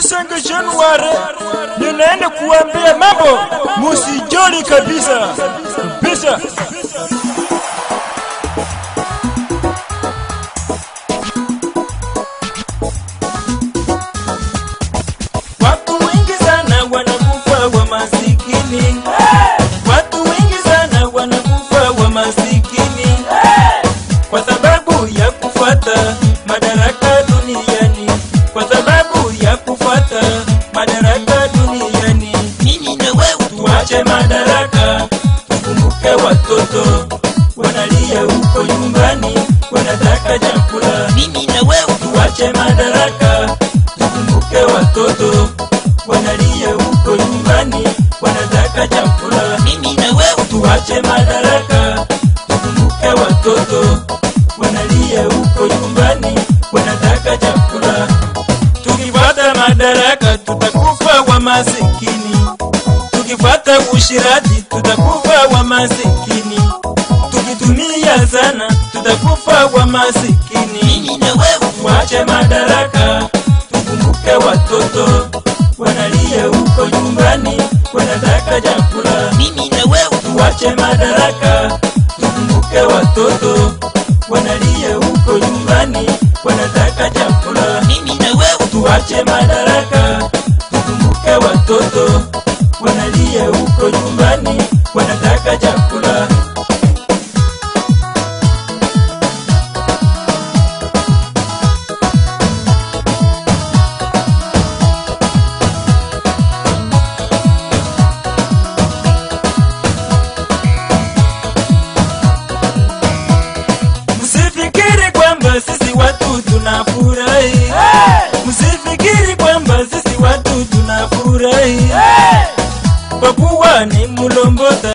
Lusenge Januari, ninaenda kuambia mambo musijali kabisa kabisa. Watu wengi sana wanakufa wa masikini. Watu wengi sana wanakufa wa masikini kwa sababu ya kufuata madaraka duniani, kwa sababu ya kufuata madaraka duniani. mimi na wewe Tuache madaraka, tukumbuke watoto wanalia huko nyumbani, wanataka chakula. mimi na wewe Tuache madaraka, tukumbuke watoto wanalia huko nyumbani, wanataka chakula. mimi na wewe Tuache madaraka, tukumbuke watoto wanalia huko nyumbani, wanataka chakula. Tukifuata madaraka, tutakufa wa masikini. Tukifuata ushirati, tutakufa wa masikini. Tukitumia sana, tutakufa wa masikini. mimi na wewe Tuache madaraka, tukumbuke watoto wanalia huko nyumbani, wanataka chakula. mimi na wewe Tuache madaraka, tukumbuke watoto wanalia huko nyumbani, wanataka chakula. mimi na wewe Tuache madaraka, tukumbuke watoto wanalia huko nyumbani, wanataka chakula. Msifikiri kwamba sisi watu tunafurahi. Msifikiri kwamba sisi watu tunafurahi. Kwa kuwa ni mlombota